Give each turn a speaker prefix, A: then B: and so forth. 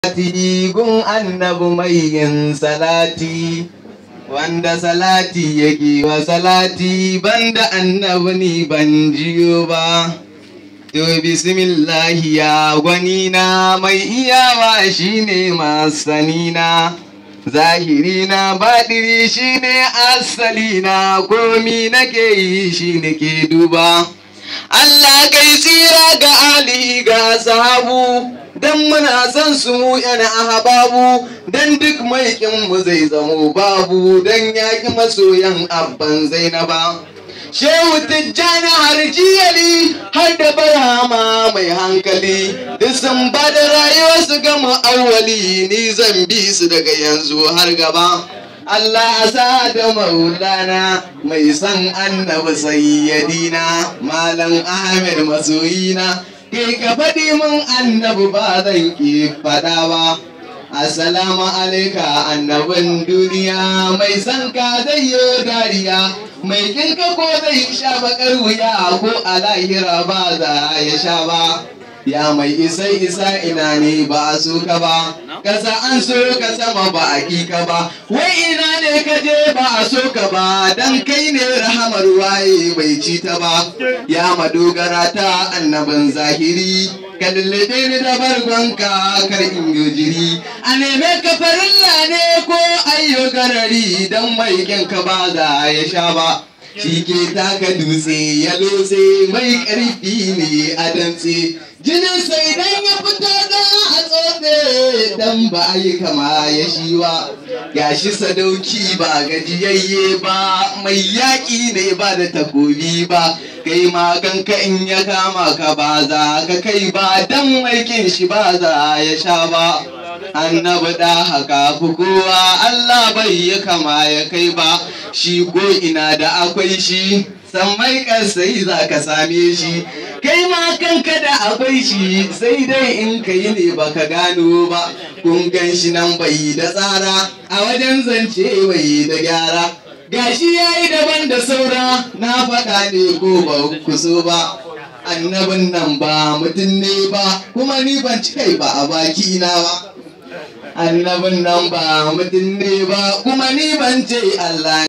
A: salati gun annabi mai yin salati wanda salati yake wa salati banda annabi ni ban jiyo ba to bismillahi ya gwanina mai iyawa shine masanina zahirina baɗiri shine asalina komi nake yi shi nake duba Allah kai tsira ga Ali ga sahabu dan muna son su mu yana ahababu dan duk mai mu zai zamo babu dan yaki masoyan abban zainaba Shehu Tijjani harjiyali har da barama mai hankali duk sun ba da rayuwarsu gama awwali ni zan bi su daga yanzu har gaba Allah sa da maulana mai san annabi sayyadina malam Ahmed masoyina ke ka faɗi min annabi ba zan ki faɗa ba Assalamu alaika annabin duniya mai san ka zai yi dariya mai kinka ko zai sha bakar wuya ko a lahira ba za ya sha ba ya mai isai isa ina ne ba a so ka ba kasa an so ka sama ba a ka ba wai ina ne ka je ba a so ka ba dan kai ne rahamar waye bai ci ta ba ya madogara ta annabin zahiri ka lullube ni da bargonka kar in yi jiri a neme ka farilla ne ko ayyo garari dan mai ka ba za ya sha ba shi ke taka dutse ya lose mai ƙarfi ne a dantse jinin sai dan ya fito da a tsotse dan ba a yi kama ya shi ba gashi sadauki ba gajiyayye ba mai yaƙi ne ba da takobi ba kai ma kanka in ya kama ka ba za ka kai ba dan aikin shi ba za ya sha ba annabi da haka fi kowa Allah bai yi kama ya kai ba shi ko ina da akwai shi sammai sai za ka same shi kai ma kanka da akwai shi sai dai in ka yi ne baka gano ba kun gan shi nan bai da tsara a wajen zance bai da gyara gashi ya yi daban da saura na faɗa ne ko ba ku so ba annabin nan ba mutum ne ba kuma ni ban ci kai ba a baki na ba annabin nan ba mutum ne ba kuma ni ban ce Allah